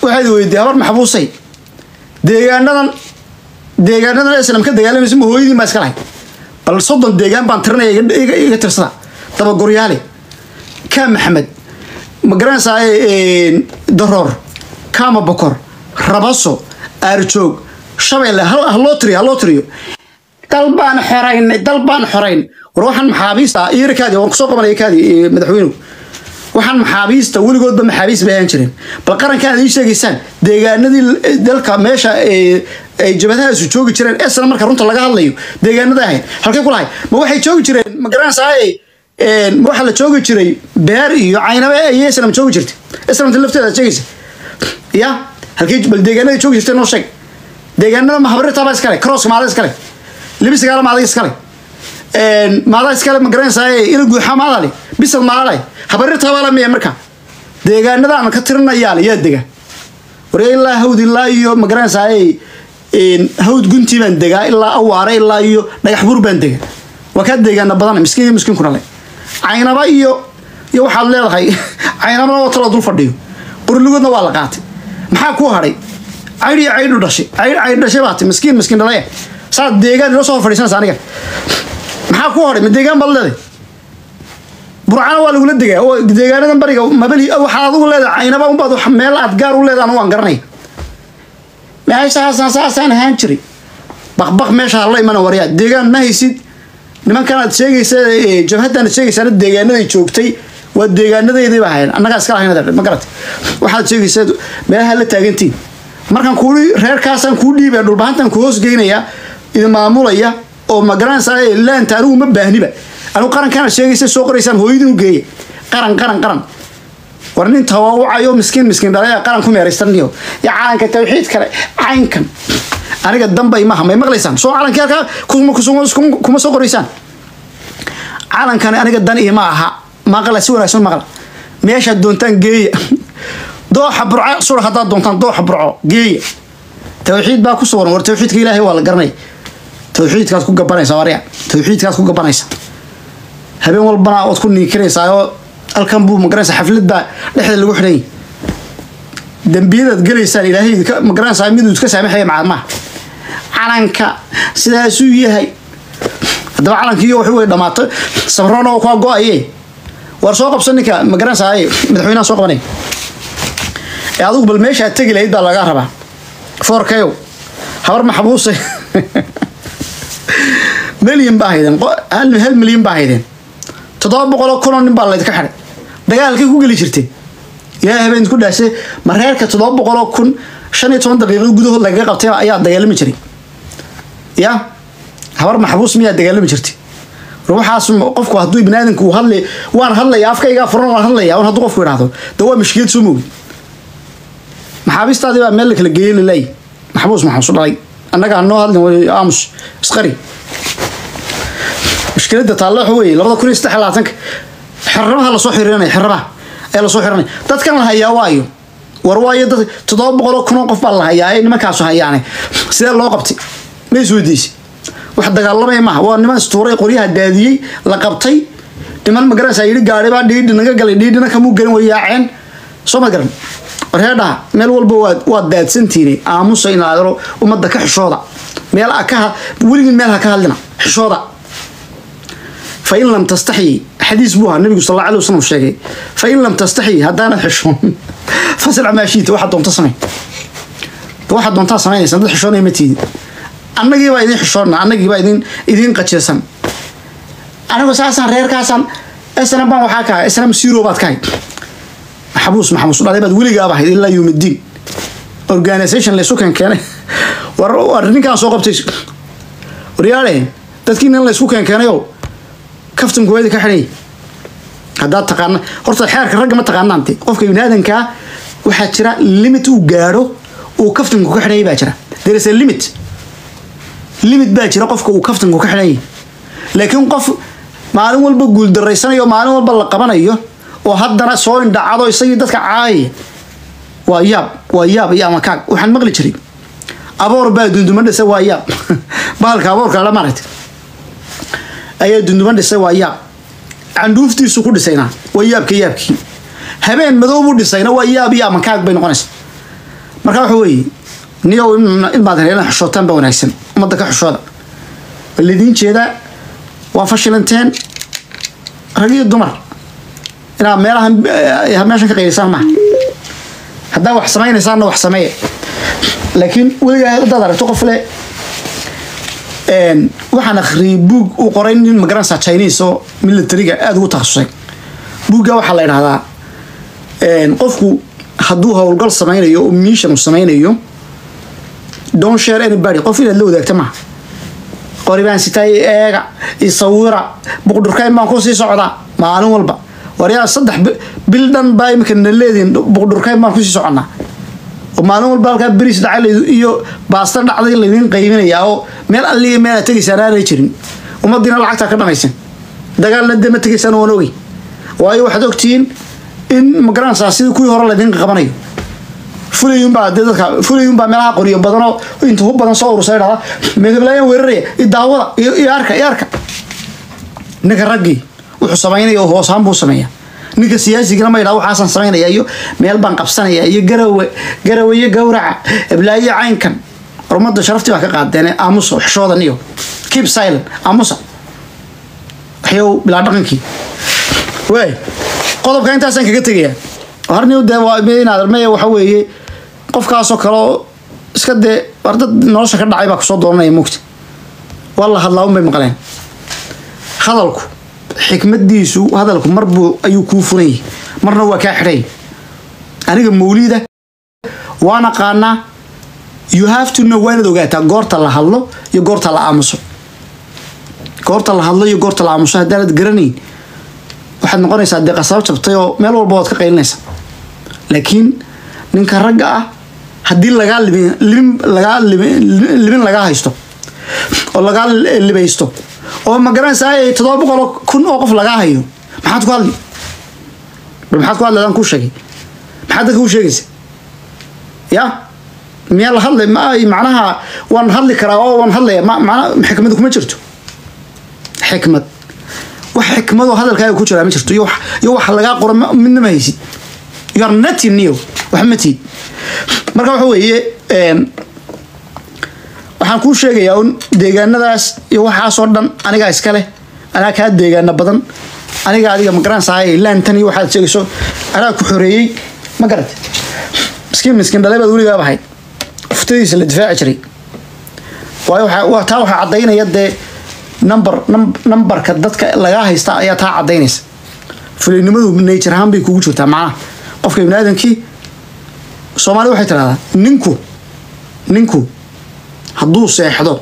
waxaad weydiiyey habar maxbuusay deegaanadan deegaanadan islam ka dagaalamaysa ma hooyadiin baa iska lahay bal soddon deegaan baan tirinaya iga- iga iga tirsada dabagoryaale kaa maxamed ma garanaysaa daroor kaama bokor rabaso aarjoog shabeelle hal- ha loo tiriyo ha loo tiriyo dal baan xoraynay dal baan xorayn war waxaan maxaabiista iirikaadi waan kusoo qabanaya kaadi eh, madaxweynuhu waxaan maxaabiista weligoodba maxaabiis bay ahaan jireen bal qaranka aad ii sheegaysaan deegaanadii eh, dalka meesha eh, ay jabadahaasu joogi jireen esna marka runta laga hadlayo deegaanada ahayd halkay kulahay ma waxay joogi jireen ma garanaysaa ma waxaa la joogi jiray beer iyo caynabe iyo islam joogi jirtay islamta lafteeda aad sheegaysa ya halkay bal deegaanada joogi jirtay noo sheeg deegaanada mahabrirtaaba iskale crosska maada iskale libisigaala maada iskale maada iskale ma garanaysaa ina guuxa maada le bisad maada le habarirtaaba la miya marka deegaanada aan ka tirinayaa le yaa dega warya ilaa hawd ilaa iyo ma garanaysaa hawd guntii baan degaa ilaa awaare ilaa iyo dhagax bur baan dega waa kaa deegaana badan miskiin iyo miskiinkuna le caynaba iyo iyo waxaad leedahay caynabana waa talo dul fadhiyo qurligoodna waa la qaatay maxaa kuu hadhay caydh iyo caydhu dhashay caydh caydh dhashay baati miskiin miskiin dhalaya saad deegaan inoo soo hor fadhiisanaysa aniga maxaa kuu hadhay ma deegaan baad leedahay burcana waa lagula degaa oo deegaanadan bariga mabali waxaad adigu leedahay caynaba unbaad wax- meel aad gaar u leedahay anu waan garanaya meeshaasaan saasaan ahaan jiray baqbaq meesha hala imana waryaa deegaan ma haysid nimankan aad sheegaysa ee, jabhaddan aad sheegaysaana deegaanaday joogtay waa deegaanadeydii ba ahayn annagaa iska lahayn ma garat waxaad sheegaysaa meelaha la taagantiin markaan kuu reerkaasaan kuu dhiibaya dhulbahantan ku hoos geynaya idin maamulaya oo ma garanaysaa ee, laanta anigu ma baahniba anigu qarankan aad sheegaysa soo qoraysaan hooyadin u geeya qaran qaran qaran war nin tawaawacayo miskiin miskiin dhalaya qaran ku meeraystaniyo ya calanka tawxiid kale caynkan aniga dambay maha may maqlaysaan soo calankii halkaa kuma- kuma kuma soo qoraysaan calankani aniga dan iyo ma aha maqla si wanaagsan maqla meeshaad doontaan geeya dooxa burco sura haddaad doontaan dooxa burco geeya tawxiid baa ku sugan war tawxiidka ilaahay waa la garanay tawxiidkaad ku gabanaysa warya tawxiidkaad ku gabanaysa habeen walbana ood ku niikinaysaa oo halkan buu magaranaysa xafladda dhexda lagu xidhan yahay dembiyadaad gelaysaan ilaahay idinka- magaranaysaa miduu iska saamaxaya macalmaha calanka sidaasuu yahay haddaba calankiiyo wuxuu way dhammaatay sabroona oo kaa go-aye waar soo qabsan ninka magaranaysaa madaxweynaha soo qabanaya ee adigu bal meesha aad tegi lahayd baa lagaa rabaa foorkayow habar maxbuuse milyan baa haydeen qo- hal hal milyan baa haydeen toddoba boqoloo kunoo nin baa laydinka xidhay dagaalkay ku geli jirteen ilaahay habeen ku dhaashay ma reerka toddoba boqoloo kun shan iyo toban daqiiqo gudahood lagaga qabtay ayaa dagaalami jiray ya habar maxbuus miyaa dagaalami jirtay war waxaas ma- qofku hadduu biniaadanku uu hadlay waan hadlaya afkaygaa furan waan hadlaya un hadduu qofku idhaahdo de waa mashkiyad soo mogi maxaabiistaadii baa meel la kala geeyey laleeyahy maxbuus maxaa su dhalay annaga hanoo hadlin way aamus isqari mushkiladda taalle waxa weeye labada kun iyo saddex iyo labaatanka xirrabaha lasoo xirinaya xirrabaha ayaa lasoo xirinaya dadkan la hayaa waayo war waayo dad toddoba boqoloo kunoo qof baa la hayaa ee nimankaasu hayaane sidee loo qabtay ma isweydiisay wax dagaalamaya maaha waa niman istuuray qoryaha daadiyey la qabtay niman ma garanaysaa yidhi gaari baa dhiidhi naga galay dhiidhina kamuu gelin way yaaceen soo ma garan warheedhaha meel walba waad waad daadsantiini aamusa in aadaro ummadda ka xishooda meel a ka ha- weligin meel ha ka hadlina xishooda fain lam tastaxyi xadiis buu ahaa nabigu sal alla alay wasalam sheegay fain lam tastaxyi haddaanad xishoon fasrac maa shiita waxaad doonta samey waxaad doontaa samaynaysa dad xishoonaya ma tiidi annagii baa idin xishoonna annagii baa idin idin qajirsan anigu saasaan reerkaasaan snm baan waxaa ka ahay snm zero baad ka hayd maxabuus maxamuus dhalay baad weligaaba ahayd ilaa yowmiddiin organisation laysu keen keenay war war ninkaan soo qabtay waryaale dadkii nin laysku keen keenayo kaftanku waadi ka xidhay haddaad taqaana horta xeerka ragga ma taqaanaan de qofka biniaadankaa waxaa jira limit uu gaadho uu kaftanku ka xidhayay baa jira there is a limit limit baa jira qofka uu kaftanku ka xidhanyay laakiin qof maalin walba guuldarraysanayo maalin walba la qabanayo oo haddana soo indhacado isagii dadka caayaya waa yaab waa yaab iyo amakaag waxaan maqli jiray aboor baa dunduma dhisa waa yaab bahalka aboorka la maaragtay ayaa dunduma dhisay waa yaab candhuuftiisu ku dhisayna waa yaabka yaabkii habeen madow buu dhisayna waa yaab iyo amakaag bay noqonaysa marka waxa weeye niyow inbaad reerna xishootaan ba wanaagsan ummadda ka xishooda waa lidiin jeedaa waa fashilanteen rag iyo dumar inaad meelahan eh, meeshan ka qaylisaan maaha haddaa wax samaynaysaanna wax sameeya laakiin weligaa haddaad aragto qof le een, waxaan akhriyay buug uu qoray nin magaranaysaa chinese oo militariga aada ugu takhasusay buugga waxaa la idhahdaa een, qofku hadduu howlgal sameynayo oo mission uu sameynayo don't share anybody qof inaad la wadaagta maaha qori baan sitaa i eega i sawira buqdhurkayn baan kusii socdaa maalin walba waryaa saddex bi- bil dhan baa imika na leedihin buqdhurkayn baan kusii soconnaa oo maalin walba halkaa beriis dhacay iyo baasta dhacday laydin qaybinayaa oo meel alliga meel aad tegaysaan aanay jirin ummadiina lacagtaa ka dhamaysan dagaalna dee ma tegaysaan waan ogey waayo waxaad ogtihiin in magaranaysaa sidii kuwii hore laydin qabanayo fulayunbaa dee dadka fulayunbaa meelaha qoriyo badanoo inta hub badan soo urusay dhada meedablaayaan weeraraya i daawada iyo iyo arka iyo arka ninka raggii wuxuu samaynaya oo hoosaan buu sameeya ninka siyaasigana ma yidhaha waxaasaan samaynaya iyo meel baan qabsanaya iyo garawe garawe iyo gawraca eblaayo caynkan ummadda sharaftii baa ka qaadeen aamusa xishoodan iyo keep silent aamusa waxyow bilaa dhaqankii waay qodobka intaasaan kaga tegayaa harniw dee waa inaad maya waxa weeye qofkaasoo kale oo iska dee war dad nolosha ka dhacay baa kusoo dooranaya mugta waa la hadlaa un bay maqleen hadalku xikmadiisu hadalku marbuu ayuu kuu furan yahay marna waa kaa xidhay aniga mawlida waan aqaanaa you have to know waa inaad ogaataa goorta la hadlo iyo goorta la aamuso goorta la hadlo iyo goorta la aamuso haddaanad garanayn waxaad noqonaysaa dee qasaab jabtay oo meel walba waad ka qaylinaysaa laakiin ninka ragga ah haddii lagaa libin libin lagaa libin libin lagaa haysto oo lagaa libaysto oo ma garanaysaa ay toddoba boqol oo kun oo qof lagaa hayo maxaad ku hadli bal maxaad ku hadli adaan kuu sheegay maxaad dadka u sheegaysa ya miyaa la hadlay ma macnaha waan hadli karaa oo waan hadlaya ma macna xikmad kuma jirto xikmad wax xikmadoo hadalkaaga ku jiraa ma jirto iyo wax iyo wax lagaa qoro ma- midna ma haysid you are nothing new wax ma tiid marka waxa weeye een, waxaan kuu sheegayaa un deegaanadaas iyo waxaasoo dhan anigaa iska leh anaa kaa deegaana badan aniga adiga magaranaysahay laantan iyo waxaad sheegayso anaa ku xoreeyey ma garat miskiin miskiin dhalay baad weligaab ahayd uftadiisa la difaaci jiray waayo waxaa- waa taa waxaa caddaynaya dee number num- numberka dadka lagaa haysta ayaa taa caddaynaysa fulinimadu nature ahaan bay kugu jirtaa macnaha qofka ibni aadamkii soomaalida waxay tidhahdaa ninku ninku hadduu seexdo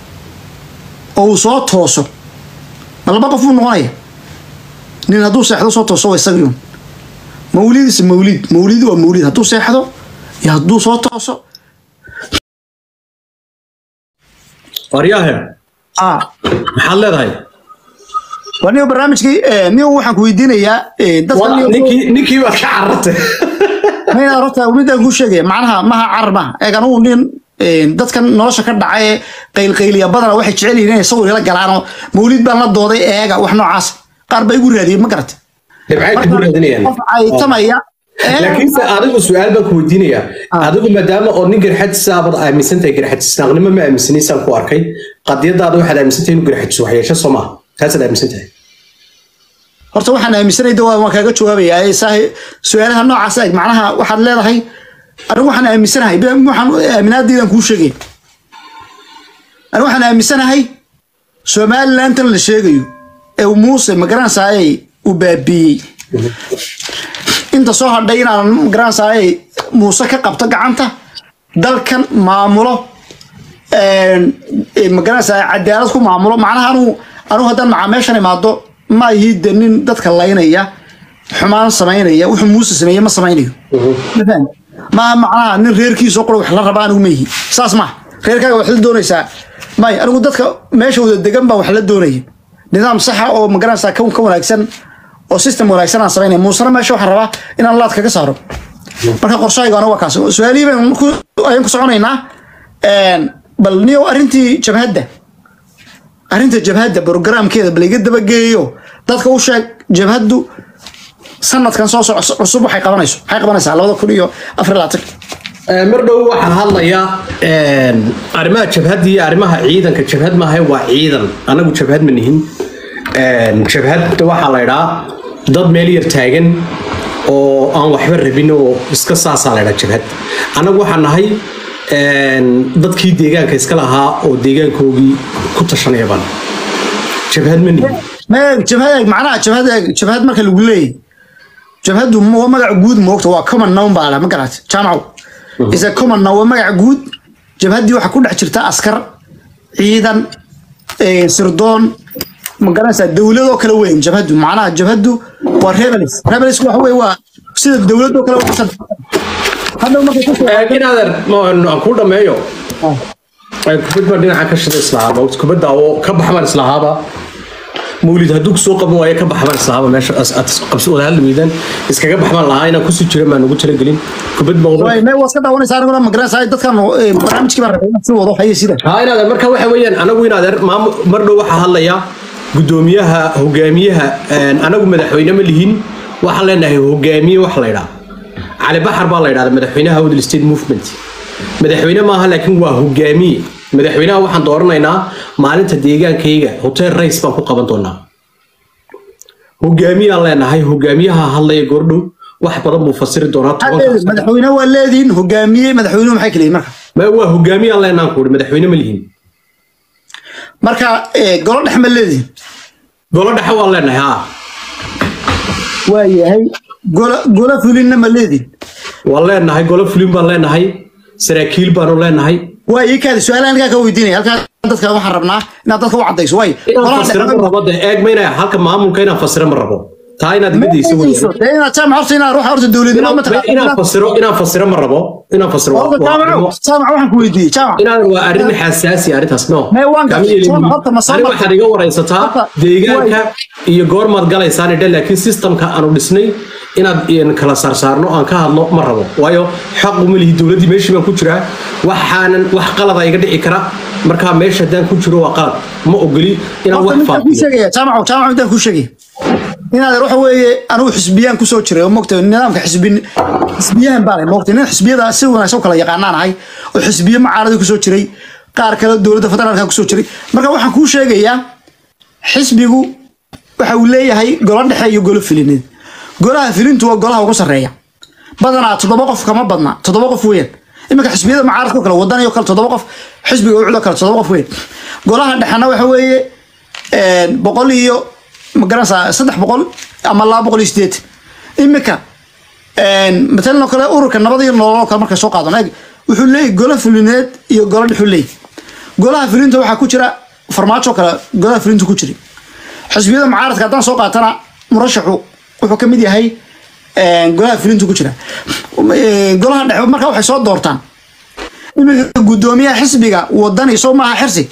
oo uu soo tooso ma laba qof buu noqonaya nin hadduu seexdo soo tooso waa isagii un mawlidis mawlid mawlid waa mawlid hadduu seexdo iyo hadduu soo tooso waryaahe ah maxaad leedahay waa niyo barnaamijkii eh, niyo waxaan ku weydiinayaa eh, dadka Waa- niyo ninkii ninkii baad ka carartay mayna horta midaan kuu sheegaya macnaha maha carar maha eeg anugu nin eh, dadkan nolosha ka dhacay ee qaylqayliya badana waxay jecel yihiin inay sawir ila galaanoo mawlid baan la dooday eega wax noocaas qaar baa igu raadiyey ma garata dhibcayd kugu raadinayaan qof caytamaya ee, laakiinse adigu su-aal baan ku weydiinayaa adigu maadaama oo nin garxajisa abad aaminsan tahay garxajisnaaqnimo ma aaminsanaysaan ku arkay qadiyadaada waxaad aaminsan tahay inuu garxajiso waxyeesho soo maaha taasaad aaminsan tahay horta waxaan aaminsanay de waa- waan kaaga jawaabayaa ee saahi su-aalaha noocaas eeg macnaha waxaad leedahay anigu waxaan aaminsanahay be- waxaan aaminaadaydan kuu sheegay anigu waxaan aaminsanahay somalilantan la sheegayo ee uu muuse magaranaysaay uu baabiiyey inta soo hadhay inaan magaranaysaay muuse ka qabto gacanta dalkan maamulo een, ee, magaranaysaa cadaalad ku maamulo macnaha anu anu haddaan macaamiishan imaado ma ihi de nin dadka laynaya xumaan samaynaya wuxuu muuse sameeye ma samaynayo Ma fahmi? ma macnaha nin reerkiisoo qura wax la raba anigu ma ihi saas maha reerkaaga wax la doonaysaa may anigu dadka meesha wada degan baa wax la doonaya nidaam saxa oo magaranaysaa ka ka wanaagsan oo system wanaagsan aan samaynaya muusena meesha waxaan rabaa inaan laad kaga saaro marka qorshahaygaana waa kaas su-aalihii baan ku- ayaan ku soconaynaa Een, bal niyow arrintii jabhadda arrinta jabhadda programkeeda bal iga dabageeyo dadka u sheeg jabhaddu sanadkan soo soco cusub waxay qabanayso maxay qabanaysaa labada kun iyo afar iyo labaatan mar dhow waxaa hadlaya arrimaha jabhadda iyo arrimaha ciidanka jabhad maaha waa ciidan anagu jabhad ma nihin jabhadda waxaa la idhaa dad meel yar taagan oo aan waxba rabin oo iska saasaa la idhaa jabhad annagu waxaan nahay dadkii deegaanka iska lahaa oo deegaankoogii ku tashanaya baan jabhad ma nihin ma jabhad eeg macnaha jabhad eeg jabhad marka lagu leeyahy jabhaddu waa magac guud moogta waa common noun baa la ma garat jaamacow is a common noun waa magac guud jabhaddii waxaa ku dhex jirta askar ciidan sirdoon ma garanaysaa dowladoo kale weyn jabhaddu macnaha jabhaddu waa rebels rebels waxa weye waa sida dowladoo kale waxsan hadhow markay ku inaadan aan kuu dhameeyo kubad baa dhinaca ka shida islahaaba kubadda oo ka baxbaan islahaaba mawlid hadduu kusoo qaban waayo ka baxbaan islahaaba meesha qabsi wada hadli weydaan iskaga baxbaan lahaa inaan kusii jira maan ugu talagelin kubad baa way may waska daawanaysaa aniguna ma garanaysaa dadkan barnaamijkii baan rabay inaan sii wado haye sida haa inaadan marka waxa weeyaan anagu inaadan maamu mar dhow waxaa hadlaya gudoomiyaha hogaamiyaha anagu madaxweyne ma lihin waxaan leenahay hogaamiye wax la idhaa cali baxar baa la idhahda madaxweynaha Awdal State Movement madaxweyne maaha laakiin waa hogaamiye madaxweynaha waxaan dooranaynaa maalinta deegaankayga hotel race baan ku qaban doonaa hogaamiyaan leenahay hogaamiyaha hadlaya goordhow wax badan buu fasiri doonaa tobankaas madaxweyne waa leediin hogaamiye madaxweynuhu maxay kala yihiin marka ma waa hogaamiyaan leenahan kuuri madaxweyne ma lihin marka golo dhex ma leediin golo dhexe waan leenahay haa waa yahay golo golo fulinna ma leediin waan leenahay golo fulin baan leenahay saraakiil baanu leenahay waa ii kaadi su-aalaha halkaa ka weydiinaya halkaa dadka waxaan rabnaa inaad dadka u cadayso waay inaan fasiro ma rabo de eeg mayna halka maamulka inaan fasiro ma rabo taa inaad iga dayso weeyaan dee inaad jaamac horta inaad ruuxa horta dowladnimo ma inaan inaan fasiro inaan fasiro ma rabo inaan fasiro waa- horta waa jaamac arrimo- jaamac waxaan ku weydiiyey jaamac inaan waa arrin xasaasi arrintaas no Mee waan Kama gartay. yeelin. Horta ma soo Aniga martay? waxaad iga waraysataa Horta, deegaanka iyo goormaad galaysaan idhe laakiin systemka aanu dhisnay inaad een kala saarsaarno aan ka hadlo ma rabo waayo xaq uma lihi dowladdii meeshii baan ku jiraa waxaanan wax qalada iga dhici kara markaa meesha haddaan ku jiro waa qalad ma ogoli inaan horta wax midaan kuu faafiyo sheegaya jaamac jaamac midaan kuu sheegaya inaad waxa weeye anigu xisbiyaan kusoo jiray oo mogta nidaamka xisbi xisbiyahan baa leh mogta nin xisbiyada si wanaagsan u kala yaqaanaan ahay oo xisbiye macaarada kusoo jiray qaar kale dowladda federaalka kusoo jiray marka waxaan kuu sheegayaa xisbigu waxa uu leeyahay golo dhexe iyo golo filineed golaha filintu waa golaha ugu sarreeya badanaa toddoba qof kama badna toddoba qof weeyaan iminka xisbiyada mucaaradka oo kale wadani oo kale toddoba qof xisbiga ucud oo kale toddoba qof weeyaan golaha dhexena waxa weeye boqol iyo ma garanaysaa saddex boqol ama laba boqol iyo sideed iminka matalan oo kale ururka nabad iyo nolol oo kale markay soo qaadano eeg wuxuu leeyahy golo fulineed iyo golo dhexuu leeyahy golaha fulinta waxaa ku jira farmaajo kale golaha fulinta ku jira xisbiyada mucaaradka haddaan soo qaatana murashaxu wuxuu ka mid yahay golaha fulinta ku jira golaha dhexe marka waxay soo doortaan iminka guddoomiyaha xisbiga wadani soo maaha xirsi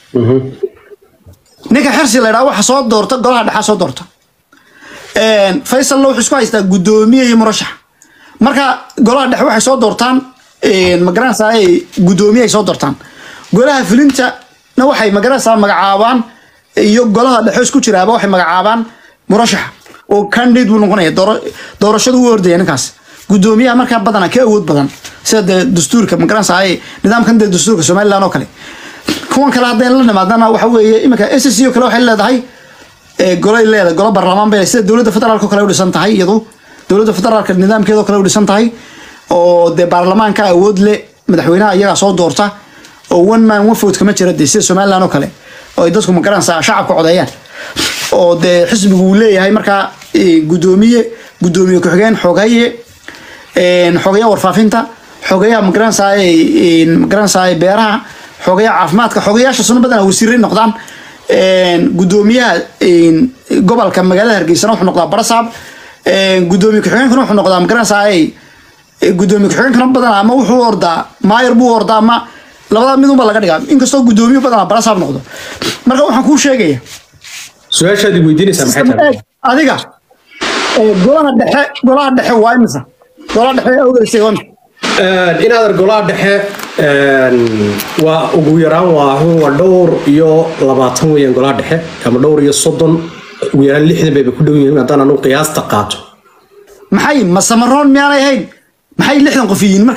ninka xirsi la ydhaha waxa soo doorta golaha dhexa soo doorta faysalna wuxuu isku haystaa guddoomiye iyo murashax marka golaha dhexe waxay soo doortaan magaranaysaa guddoomiye ay soo doortaan golaha fulinta na waxay magaranaysaa magacaabaan iyo golaha dhexe isku jiraaba waxay magacaabaan murashaxa oo candidate buu noqonaya doora- doorashadu u ordaya ninkaas guddoomiyaha markaa badanaa ka awood badan sida dee dastuurka magaranaysaa nidaamkan dee dastuurka somaliland oo kale kuwan kale haddayn la nimaadana waxa weeye iminka s c oo kale waxay leedahay ee, golay leedahay golo baarlamaan bay sida dowladda federaalka oo kale u dhisan tahay iyadu dowladda federaalka nidaamkeeda oo kale u dhisan tahay oo dee baarlamaanka awood le madaxweynaha iyagaa soo doorta oo one man one vote kama jira dee sida somaliland oo kale oo ay dadku magaranaysaa shacabka codeeyaan oo dee xisbigu uu leeyahay markaa ee, guddoomiye guddoomiye ku-xigeen xogaye een, xogayaha warfaafinta xogayaha magaranaysaa magaranaysaa beeraha xogayaha caafimaadka xogayaasha suna badanaa wasiiray noqdaan een, guddoomiyaha een, gobolka magaalada hargeysana wuxuu noqdaa barasaab een, guddoomiye ku-xigeenkana wuxuu noqdaa magaranaysaa guddoomiye ku-xigeenkana badanaa ama wuxuu ordaa maayar buu ordaa ama labada mid unba laga dhigaa inkastoo guddoomiye badanaa barasaab noqdo marka waxaan kuu sheegaya su-aashaad i weydiinaysaa maxay tahay adiga ee, golaha dhexe golaha dhexe waa imisa golaha dhexe awgeysay waa imisa inaadan golaha dhexe een, waa ugu yaraan waa waa dhowr iyo labaatan weeyaan golaha dhexe ama dhowr iyo soddon ugu yaraan lixdan bayba ku dhow yihiin haddaan anu qiyaasta qaato maxay ma samaroon miyaanay ahayn maxay lixdan qof yihiin marka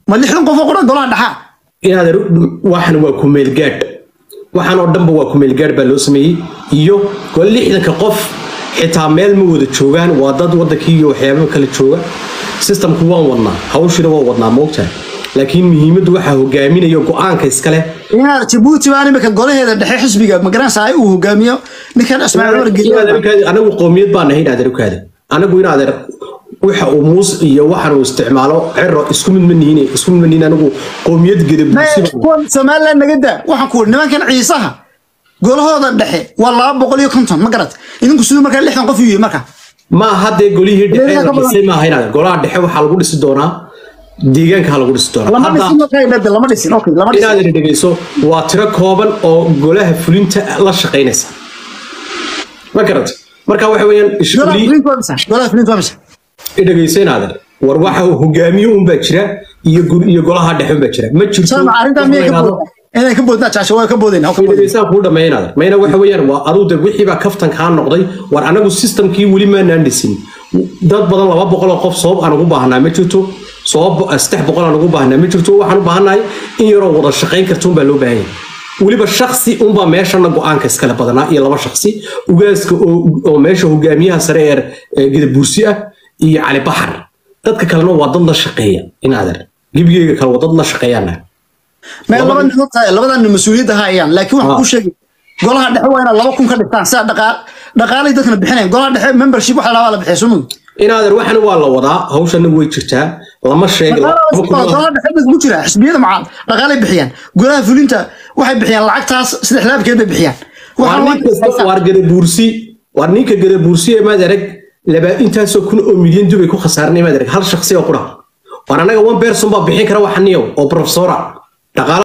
ma lixdan qof oo quran golaha dhaxaa inaad waxan waa kumeelgaadh waxaan oo dhanba waa kumeelgaadh baa loo sameeyey iyo gol lixdanka qof xitaa meel ma wada joogaan waa dad wadankii iyo waxyaababa kala jooga systemku waan wadnaa hawshina waan wadnaa moogtahay laakiin muhiimaddu waxaa hogaaminayo go-aanka iskale inaad jabuuti baan imika golaheeda dhexe xisbiga magaranaysaa uu hogaamiyo ninkan ismaaciil cumar geeli anagu qoomiyad baan nahay inaad arukaada anagu inaad waxa uu muus iyo waxan uu isticmaalo cero isku mid ma nihiin isku mid ma nihiin anigu qoomiyad gedabuusi kuwan somaliland naga daa waxaan ku nimankan ciisaha golahooda dhexe waa laba boqol iyo konton ma garat idinku siduu markaa lixdan qof yihi marka ma haddee golihii dhexe Deegaanka la badan. dhisay maaha inaad golaha dhexe waxaa lagu dhisi doonaa deegaanka ha lagu dhisi doonaa lama Hadda- dhisin markaa dhade lama dhisin okay lama dhisin inaad dhegeyso waa tiro kooban oo golaha fulinta la shaqaynaysa ma garata marka waxa weeyaan golaha ishquli flint waa misa golaha flint waa misa dhegeyso inaadan war waxa hogaamiye un baa jira iyo gur- iyo golaha dhexe un baa jira ma jirto sama arrintaa miyay ka inaad- boodaan inay ka boodnaa jaasha waa ka boodayna ka boodayna dhegeysaan kuu dhammaynaada mayna waxa weeyaan waa aduu de wixii baa kaftan kaa noqday war anagu systemkii weli maanaan dhisin dad badan laba boqol oo qof sabab aan ugu baahnaa ma jirto sabab saddex boqol aan ugu baahnaa ma jirto waxaan u baahannahay in yaroo wada shaqayn karta unbaa loo baahan yahay weliba shaksi unbaa meeshana go-aanka iskale badanaa iyo laba shaksi ugaaska oo oo meesha hogaamiyaha sare ee ee gedabuursi ah iyo cali baxar dadka kalena waa dad la shaqeeya inaadan gebigeyga kale waa dad la shaqeeyaan meel laba nin tahay labadan nin mas-uuliyadda hayaan laakiin waxaan Ah. ku sheegay golaha dhexe waa inaad laba kun ka dhigtaan sida dhaqaa dhaqaalay dadkana bixinayan golaha dhexe membership waxa la dhahaa la bixiya sumug inaadan waxana waa la wadaa hawshana way jirtaa lama sheegi golaha dhexe mid ku jira xisbiyada macaal dhaqaalay bixiyaan golaha fulinta waxay bixiyaan lacagtaas saddex laabkeed bay bixiyaan waar waxaan ninka waar gadabuursi waar ninka gadabuursi ee maad arag laba intaasoo kun oo milyan dubay ku khasaaranay maad arag hal shakhsi oo qura waar anaga one person baa bixin kara waxaniyo oo professora dhaqaala